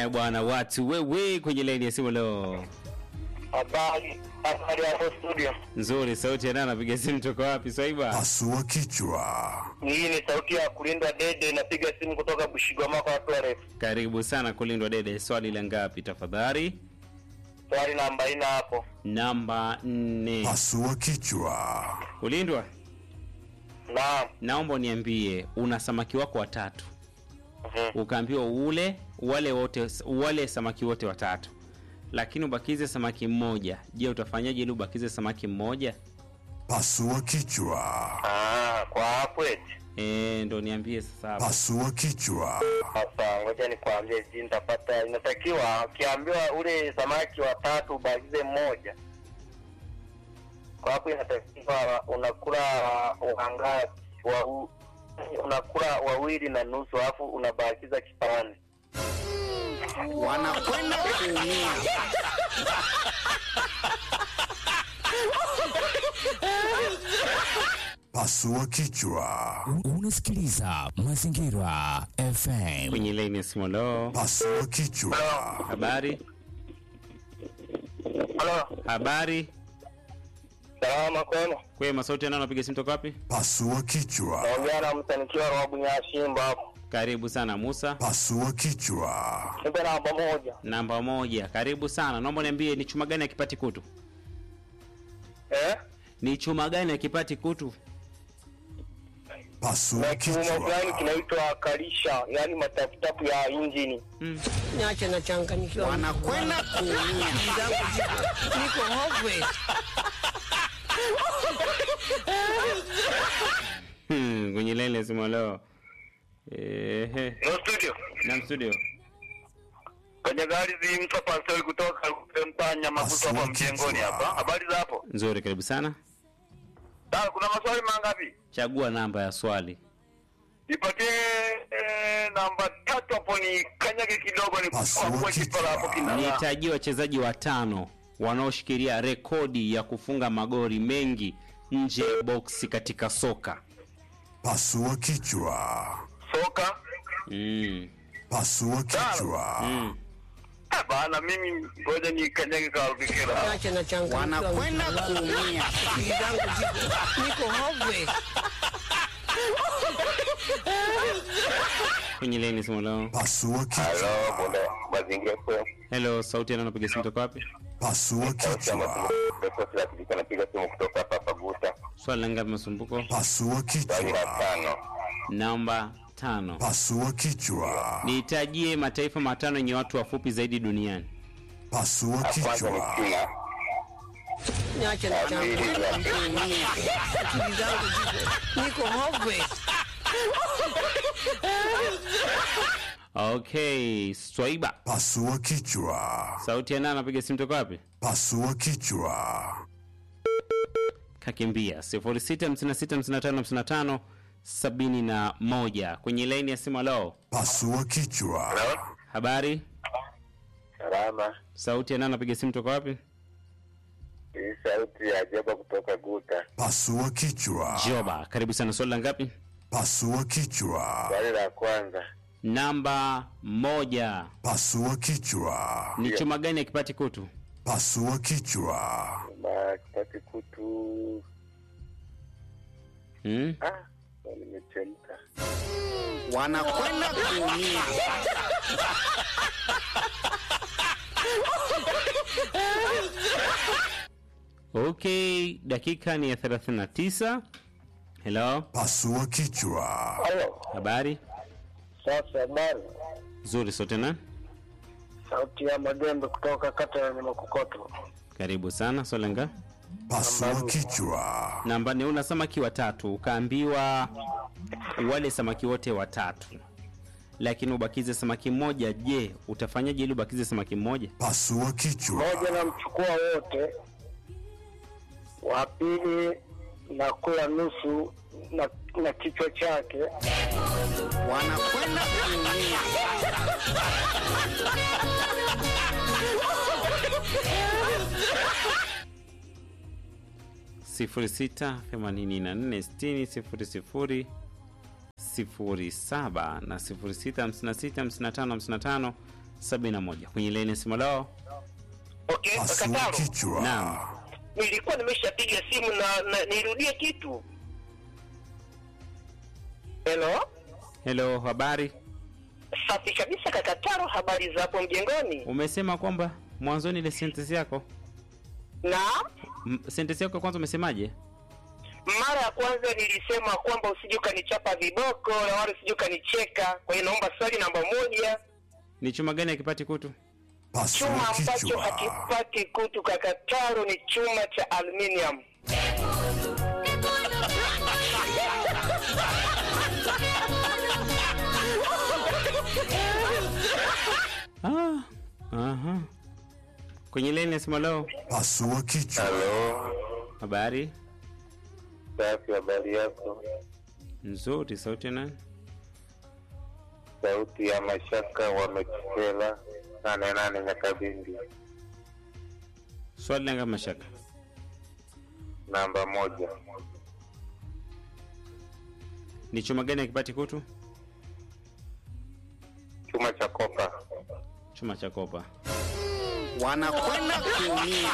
Haya bwana, watu wewe kwenye laini ya simu leo. Habari, habari hapo studio. Nzuri, sauti ya nani anapiga simu toka wapi Swaiba? Pasua kichwa. Hii ni sauti ya kulindwa dede, napiga simu kutoka Bushigwama kwa watu warefu. Karibu sana kulindwa dede. Swali la ngapi tafadhali? Swali namba ina hapo. Namba nne. Pasua kichwa. Kulindwa, Naam. naomba uniambie una samaki wako watatu. Mhm. Ukaambiwa ule wale wote wale samaki wote watatu. Lakini ubakize samaki mmoja. Je, utafanyaje ili ubakize samaki mmoja? Pasua kichwa. Ah, kwa hapo eti. Eh, ndo niambie sasa hapo. Pasua kichwa. Sasa ngoja nikwambie jinsi nitapata. Inatakiwa ukiambiwa ule samaki watatu ubakize mmoja. Kwa hapo inatakiwa unakula wangapi? Wa u- unakula wawili na nusu alafu unabakiza kipande. wanakwenda kuumia. Pasua kichwa. Unasikiliza Mazingira FM. Kwenye laini ya simu leo. Pasua kichwa. Habari? Halo, Habari? salama kwenu? Kwema, sauti ya nani anapiga simu toka wapi? Pasua kichwa. Naongea na msanikiwa wa Bunyashimba hapo. Karibu sana Musa. Pasua kichwa. Nipe namba moja. Namba moja. Karibu sana. Naomba niambie ni chuma gani akipati kutu? Eh? Ni chuma gani akipati kutu? Pasua Na kiuma fulani kichwa. kinaitwa kalisha, yaani mataputapu ya injini. Mm. Niache nachanganyikiwa. Wanakwenda kuumia. Akili zangu ziko- niko hopeless. Hmm, kwenye laini ya simu leo. Ehe. No studio. Na studio. Kwenye gari zi mtu pastori kutoka mpanya mafuta hapa mjengoni hapa. Habari za hapo? Nzuri, karibu sana. Sasa kuna maswali mangapi? Chagua namba ya swali. Nipatie eh, namba tatu hapo ni kanyage kidogo ni Pasua kwa kipala hapo kichwa. kinang'aa. Nitajie wachezaji watano wanaoshikilia rekodi ya kufunga magori mengi nje ya boksi katika soka. Pasua kichwa. Soka. Mm. Pasua kichwa. Mm. Ah, bana mimi ngoja ni kanyage kwa vikira. Niache nachanganyikiwa. Wanakwenda kuumia. Akili zangu ziko- niko hopeless. Kwenye laini simu leo. Pasua kichwa. Hello, bwana mazingira kwa Hello, sauti ya nani anapiga simu toka wapi? Pasua kichwa. kila kitu napiga simu kutoka hapa Paguta. Swali la ngapi masumbuko? Pasua kichwa. tano. Namba tano. Pasua kichwa. Nitajie mataifa matano yenye watu wafupi zaidi duniani. Pasua kichwa. China. Niache nachanganyikiwa. Kuumia. Akili zangu ziko- niko hopeless. Okay, Swaiba. Pasua kichwa. Sauti ya nani anapiga simu toka wapi? Pasua kichwa. Kakimbia 06565555 sabini na moja kwenye laini ya simu. Leo Pasua kichwa. habari, Salama. sauti ya nani anapiga simu toka wapi? Hii sauti ya Jeba kutoka Guta. Pasua kichwa. Joba, karibu sana. Swali la ngapi? Pasua kichwa. Swali la kwanza. Namba moja. Pasua kichwa. Ni chuma gani akipati kutu? Pasua kichwa. Ma kipati kutu. Hmm? Ah, nimechemka. Wanakwenda kuumia. Okay, dakika ni ya 39. Hello, Pasua kichwa. Halo. habari Sasa habari. nzuri. Sote na Sauti ya Magembe kutoka kata ya Makokoto. karibu sana. Swali la ngapi? Pasua kichwa. namba ni una samaki watatu ukaambiwa wale samaki wote watatu lakini ubakize samaki mmoja je utafanyaje ili ubakize samaki mmoja Pasua kichwa. Moja namchukua wote, wa pili nakula nusu na, na kichwa chake. Wanakwenda kuumia. sifuri sita themanini na nne sitini sifuri sifuri sifuri saba na sifuri sita hamsini na sita hamsini na tano hamsini na tano 71 kwenye laini simu lao. Okay, Pasua Kataro, kichwa. Naam. nilikuwa nimeshapiga simu na, na nirudie kitu. Hello, Hello, habari? safi kabisa Kakataro, habari za hapo mjengoni? Umesema kwamba mwanzoni ile sentence yako Na m- sentence yako ya kwanza umesemaje? mara ya kwanza nilisema kwamba usije ukanichapa viboko na wala usije ukanicheka. Kwa hiyo naomba swali namba moja, Ni chuma gani akipati kutu? Pasua chuma ambacho kichwa. hakipati kutu Kakataro ni chuma cha aluminium. Ah, aha. Kwenye laini simu lao. Pasua kichwa. Halo, Habari safi, habari yako? nzuri, sauti ya nani? Sauti ya mashaka wamekisela nane nane Nyakabindi, Swali langa mashaka. namba moja. Ni chuma gani akipati kutu? Chuma cha kopa. Chuma cha kopa. wanakwenda kuumia.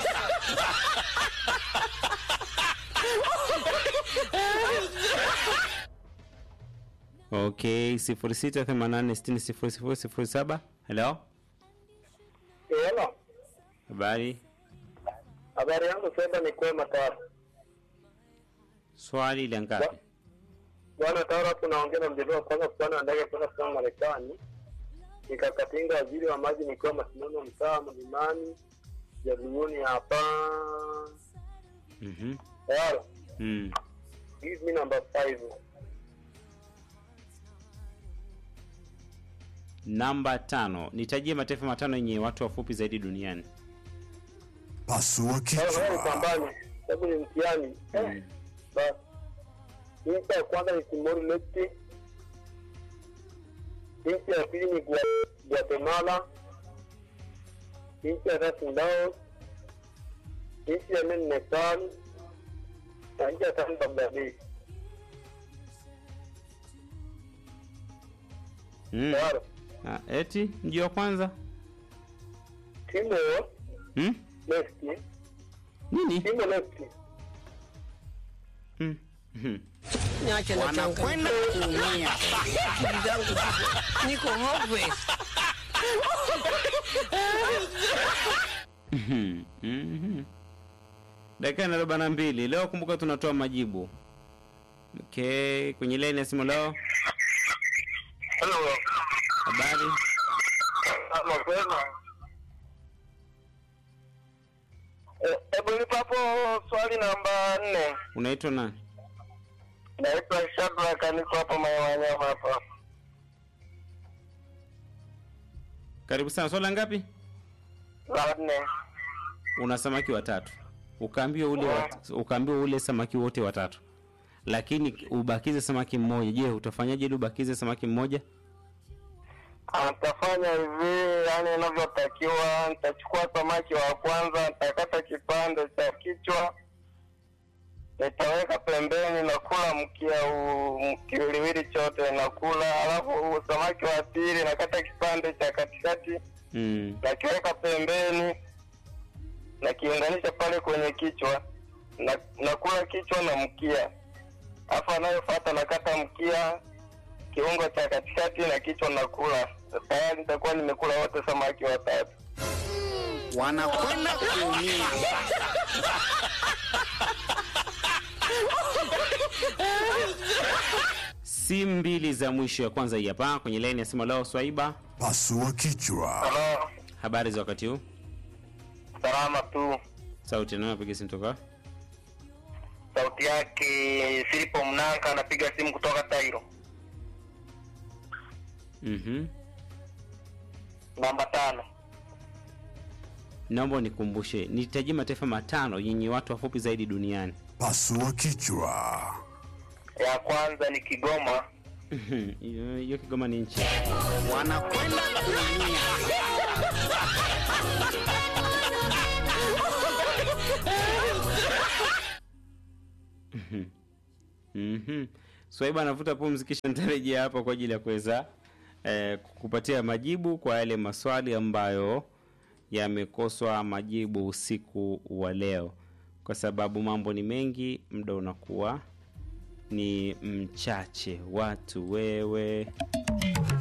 Okay, 0688600007. Hello? Hello, Habari? habari yangu sasa ni kwema Tawara. Swali la ngapi? Bwana Tawara, hapo naongea na mjadala wa kwanza kupanda na ndege kwenda kusoma Marekani. Nikakatinga waziri wa maji nikiwa masimamo mtaa mlimani jaduguni hapa. Mhm. Tawara, Mm. give me number five. Namba tano. Nitajie mataifa matano yenye watu wafupi zaidi duniani. Pasua Sasa wewe kichwa. upambane, sababu ni mtihani. Eh, basi. Nchi ya kwanza ni Timor Leste. Nchi ya pili ni Gua- Guatemala. Nchi ya tatu ni Laos. Nchi ya nne ni Nepal. Na nchi ya tano ni Bangladesh. Mm. Tayari. Ah, eti mji wa kwanza? Timor Hmm? Leste. Nini? Timor Leste. Mm. Mhm. Niache na Wanakwenda kuumia. Akili zangu ziko- niko hopeless. Mhm. Mhm. Dakika na arobaini na mbili. Leo kumbuka tunatoa majibu. Okay, kwenye line ya simu leo. Hello. Habari? Mapema. Eh, Hebu nipa hapo swali namba nne. Unaitwa nani? Naitwa Shadraka, niko hapa Mayo Wanyama hapa. Karibu sana. Swala ngapi? La nne. Una samaki watatu. Ukaambiwa ule wat, ukaambiwa ule samaki wote watatu. Lakini ubakize samaki mmoja. Je, utafanyaje ili ubakize samaki mmoja? Nitafanya hivi, yani inavyotakiwa. Nitachukua samaki wa kwanza, nitakata kipande cha kichwa, nitaweka pembeni, nakula mkia huu, kiwiliwili chote nakula. Alafu samaki wa pili nakata kipande cha katikati, Mm. nakiweka pembeni, nakiunganisha pale kwenye kichwa, na nakula kichwa na mkia. Alafu anayofuata nakata mkia, kiungo cha katikati na kichwa nakula. Tayari nitakuwa nimekula wote samaki watatu. wanakwenda kuumia. Simu mbili za mwisho ya kwanza hii hapa kwenye line ya simu leo Swaiba. Pasua kichwa. Halo, Habari za wakati huu? salama tu. Sauti na napiga simu toka. Sauti yake Filipo Mnanka anapiga simu kutoka Tairo. Mhm. Namba tano. Naomba nikumbushe, nitajie mataifa matano yenye watu wafupi zaidi duniani. Pasua kichwa. Ya kwanza ni Kigoma. Mhm. Hiyo hiyo Kigoma ni nchi. Wanakwenda kuumia. Mhm. Swaiba anavuta pumzi kisha nitarejea hapa kwa ajili ya kuweza eh, kupatia majibu kwa yale maswali ambayo yamekoswa majibu usiku wa leo, kwa sababu mambo ni mengi, muda unakuwa ni mchache. Watu wewe